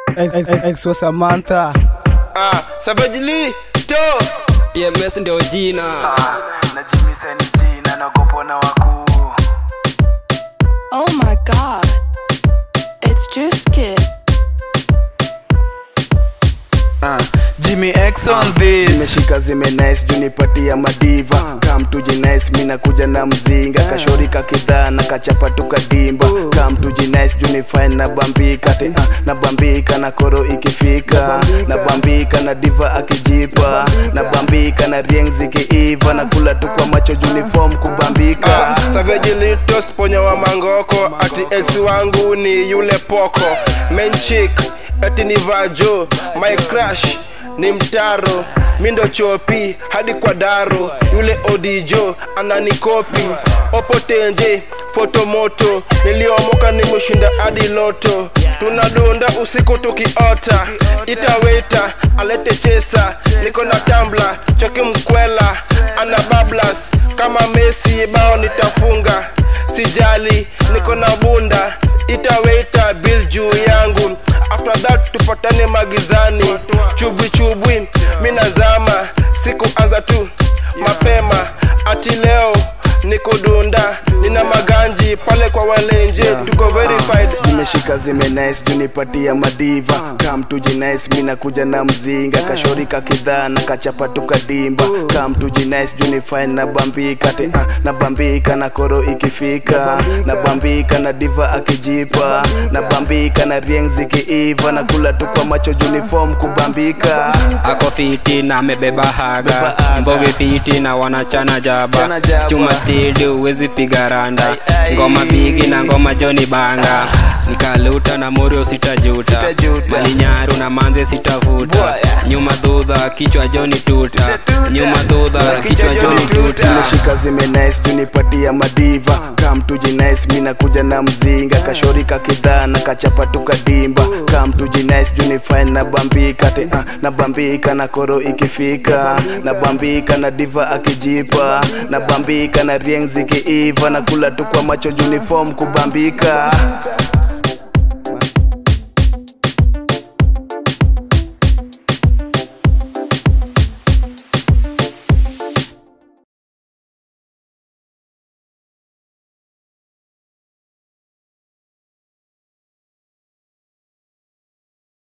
Ex wa Samantha. Ah, Savage Lee, to TMS ndio jina na Jimmy Seni jina nagopo na wakuu Oh my god. It's Juice Kid. uh, Jimmy X on this zimeshika zime nice junipatia madiva kam tuji nice mina kuja na mzinga kashori kakidhaa na kachapa tukadimba kam tuji nice junifine na bambika te uh, na bambika na koro ikifika na bambika na diva akijipa na bambika na rieng zikiiva na kula tu kwa macho uniform kubambika ah, Savage Lee to sponya wa mangoko ati ex wangu ni yule poko main chick ati ni vajo my crush ni mtaro mindo chopi hadi kwa daro yule odijo ananikopi opotenje fotomoto niliomoka nimeshinda hadi loto tunadunda usiku tukiota itaweta alete chesa niko na tambla choki mkwela ana bablas kama mesi bao nitafunga sijali niko na bunda itaweta bill juu yangu after that tupatane magizani chubwi chubwi minazama sikuanza tu mapema ati leo niko dunda nina maganji pale kwa walenje tuko verified zimeshika zime nice junipatia madiva kam tuji nice mina kuja na mzinga kashori kakidhaa na kachapa tukadimba kam tuji nice junifine na bambika te uh, na bambika na koro ikifika na bambika na diva akijipa na bambika na rieng zikiiva na kula tu kwa macho uniform kubambika ako fiti na amebeba haga mboge fiti na wanachana jaba Chana jaba. chuma stidi uwezi piga randa ngoma bigi na ngoma joni banga nikaluta na morio sitajuta Sitajuta. malinyaru na manze sitavuta nyuma dhudha kichwa joni tuta nyuma dhudha kichwa joni tuta zimeshika zime nice junipatia madiva kam tuji nice mina kuja na mzinga kashori kakidhaa na kachapa tukadimba kam tuji nice junifine na bambika te uh, na bambika na koro ikifika na bambika na diva akijipa na bambika na rieng zikiiva na kula tu kwa macho uniform kubambika